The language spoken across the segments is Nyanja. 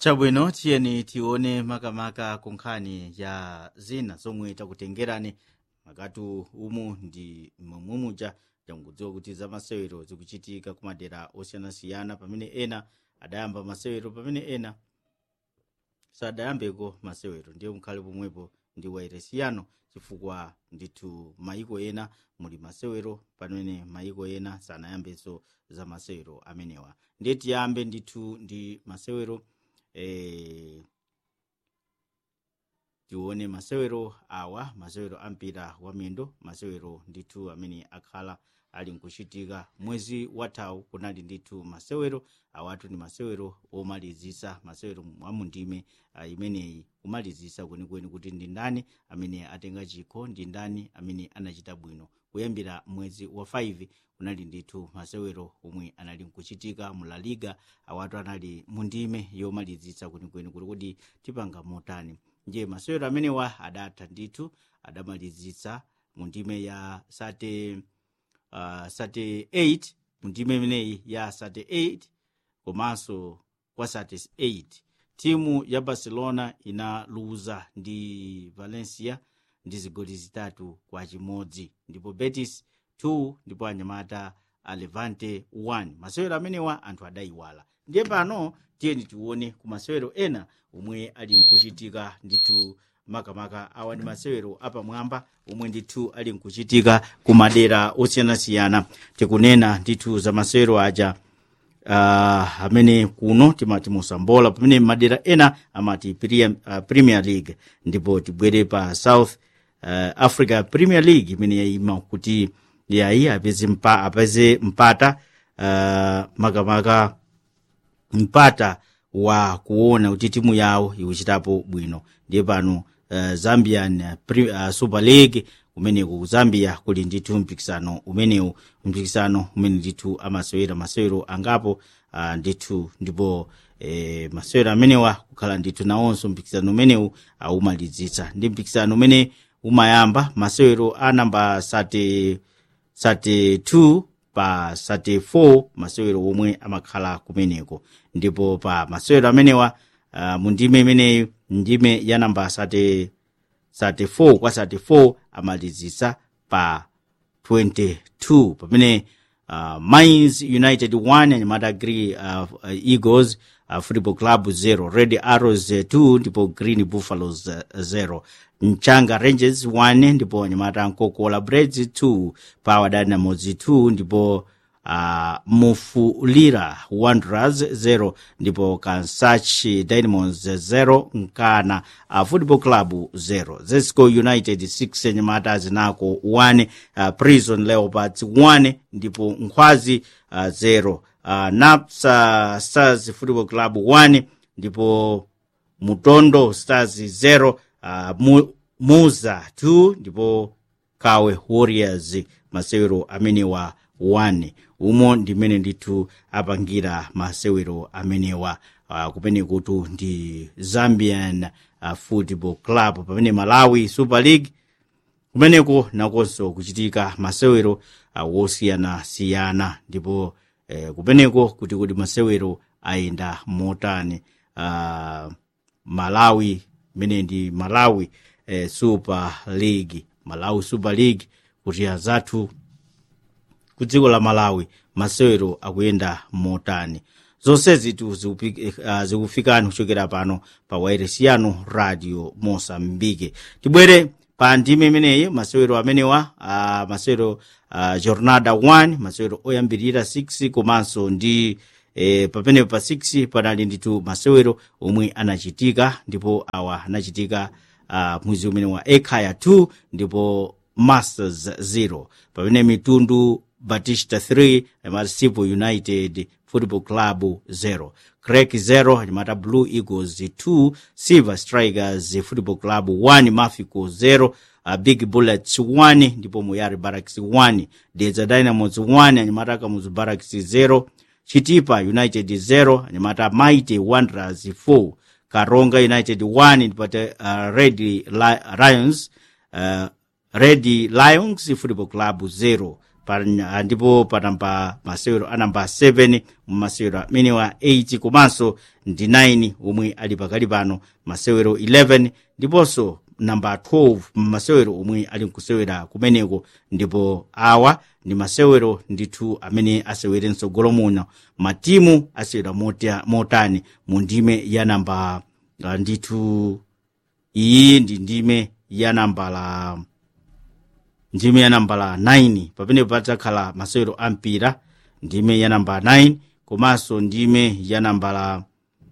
chabwino tiyeni tione makamaka kunkhani ya zina zomwe takutengerani makatu umu ndi momwemuja tangodziwa kuti za masewero zikuchitika ku madera osiyanasiyana pamene ena adayamba masewero pamene ena sadayambeko masewero ndiye mukhale pomwepo ndi wairesiyano chifukwa ndithu mayiko ena muli masewero pamene mayiko ena sanayambenso za masewero amenewa ndiye tiyambe ndithu ndi masewero eh, tione masewero awa masewero ampira wa miyendo masewero ndithu amene akhala ali nkuchitika mwezi wathawu kunali ndithu masewero awatu ndi masewero omalizisa masewero amundime uh, imeneyi kumalizisa kwenikweni kuti ndi ndani amene atenga chikho ndi ndani amene anachita bwino kuyambira mwezi wa 5 kunali ndithu masewero omwe anali nkuchitika mu la liga awatu anali mundime yomalizisa kwenikweni kuti kuti tipanga motani ndiye masewero amenewa adatha ndithu adamalizisa mu ndime ya sate uh, sate 8 mu ndime imeneyi ya sate 8 komanso kwa sate 8 timu ya barcelona inaluza ndi valencia ndi zigoli zitatu kwa chimodzi ndipo betis 2 ndipo anyamata a levante 1 masewero amenewa anthu adayiwala ndiye pano tiyeni tione ku masewero ena omwe ali nkuchitika ndithu makamaka awa ndi masewero apamwamba omwe ndithu ali nkuchitika ku madera osiyanasiyana tikunena ndithu za masewero aja uh, amene kuno timati musambola pamene madera ena amati Premier, uh, premier league ndipo tibwere pa south uh, africa premier league imene yayima kuti yayi apeze, mpa, apeze mpata uh, makamaka mpata wa kuona kuti timu yawo ikuchitapo bwino ndiye pano uh, zambian uh, super league kumeneko ku zambia kuli ndithu mpikisano umenewu mpikisano umene ndithu amasewera masewero angapo uh, ndithu ndipo eh, masewero amenewa kukhala ndithu nawonso mpikisano umenewu aumalizitsa ndi mpikisano umene umayamba masewero a namba sate sate 2 pa sate 4 masewero omwe amakhala kumeneko ndipo pa masewero amenewa uh, mu ndime imeneyi ndime ya namba sate 34 kwa 34 amalizisa pa 22 pamene uh, mines united 1 anyamata agri uh, uh, eagles uh, football club 0 red arrows 2 ndipo green buffaloes 0 mchanga rangers 1 ndipo anyamata nkokola breds 2 power dynamos 2 ndipo uh, mufulira wanderers 0 ndipo kansachi dynamos 0 nkana uh, football club 0 zesco united 6 anyamata zinako 1 uh, prison leopards 1 ndipo nkhwazi uh, 0 uh, napsa stars football club 1 ndipo mutondo stars 0 uh, mu, muza 2 ndipo kawe warriors masewero amenewa 1 umo ndimene ndithu apangira masewero amenewa uh, kumene kutu ndi zambian uh, football club pamene malawi super league kumeneko nakonso kuchitika masewero uh, wosiyanasiyana ndipo eh, kumeneko kuti kuti masewero ayenda motani uh, malawi imene ndi malawi eh, super league malawi super league kuti azathu ku dziko la malawi masewero akuyenda motani zonsezi tu zikufikani uh, kuchokera pano pa wairesiyano radio mosambike tibwere pa ndime imeneyi masewero amenewa uh, masewero uh, jornada 1 masewero oyambirira 6 komanso ndi e, pamene pa 6 panali ndithu masewero omwe anachitika ndipo awa anachitika uh, mwezi umene wa ekhaya 2 ndipo masters 0 pamene mitundu batista 3 amasipo united football club 0 crek 0 anyamata blue eagles 2 silver strikers football club 1 mafico 0 uh, big bullets 1 ndipo muyari barracks 1 dedza dynamos 1 anyamata kamuzu barracks 0 chitipa united 0 anyamata mighty wanderers 4 karonga united 1 ndipate uh, red lions uh, red lions football club 0 pa, ah, ndipo pa namba masewero a namba 7 mu masewero amenewa 8 komanso ndi 9 omwe ali pakali pano masewero 11 ndiponso namba 12 masewero omwe ali nkusewera kumeneko ndipo awa ndi masewero ndithu amene asewere mtsogolo muno matimu asewera mota- motani mu ndime ya namba ah, ndithu iyi ndi ndime ya nambala ndime ya nambala 9 pamene padzakhala masewero a mpira ndime ya namba 9 komanso ndime ya nambala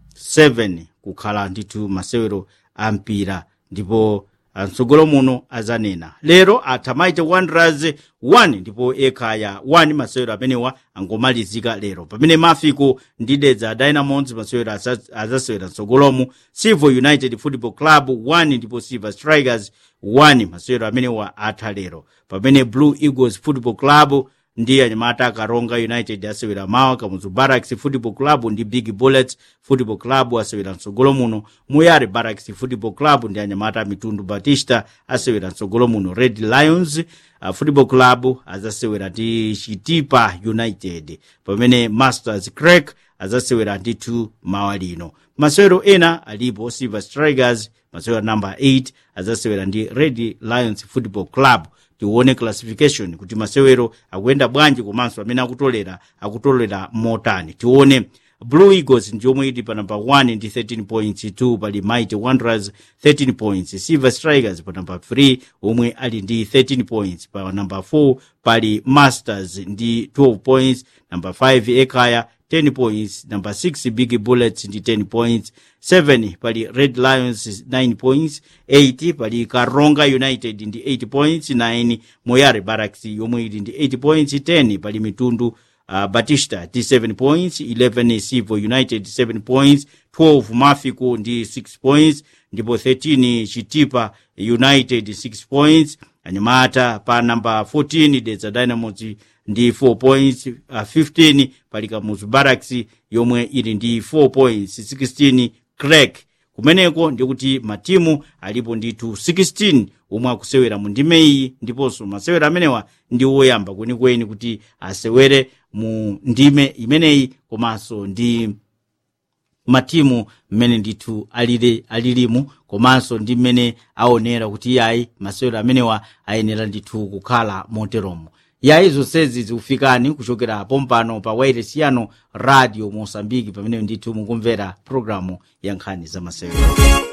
7 kukhala ndithu masewero a mpira ndipo mtsogolo muno azanena lero athamaite wanderers 1 ndipo ekhaya 1 masewero amenewa angomalizika lero pamene mafiko ndi dedza dynamos masewero asa- azasewera mtsogolomu silver united football club 1 ndipo silver strikers 1 masewero amenewa atha lero pamene blue eagles football club ndi anyamata akaronga united asewera mawa kamuzu barracks football club ndi big bullets football club asewera mtsogolo muno muyare barracks football club ndi anyamata mitundu batista asewera mtsogolo muno red lions uh, football club azasewera ndi chitipa united pamene masters crack azasewera ndithu mawa lino masewero ena alipo silver strikers masewero namba 8 azasewera ndi red lions football club tione classification kuti masewero akuyenda bwanji komanso amene akutolera akutolera motani tione blue eagles ndi yomwe ili pa namba 1 ndi 13 points 2 pali mighty wanderers 13 points silver strikers pa namba 3 omwe ali ndi 13 points pa namba 4 pali masters ndi 12 points namba 5 ekaya 10 points namba 6 big bullets ndi 10 points 7 pali red lions 9 points 8 pali karonga united ndi 8 points 9 moyare barracks yomwe ili ndi 8 points 10 pali mitundu uh, batista ndi 7 points 11 silver united 7 points 12 mafico ndi 6 points ndipo 13 chitipa united 6 points anyamata pa namba 14 dedza dynamos ndi 4 points uh, 15 pali kamuzu barracks yomwe ili ndi 4 points 16 crack kumeneko ndikuti matimu alipo ndithu 16 omwe akusewera mu ndime iyi ndiponso masewero amenewa ndi woyamba kwenikweni kuti asewere mu ndime imeneyi komanso ndi matimu mmene ndithu alili alilimu komanso ndi mmene aonera kuti yayi masewero amenewa ayenera ndithu kukhala moteromo yayi zonsezi zikufikani kuchokera pompano pa wairesi yano radio mosambiki pamene ndithu mukumvera programu ya nkhani za masewero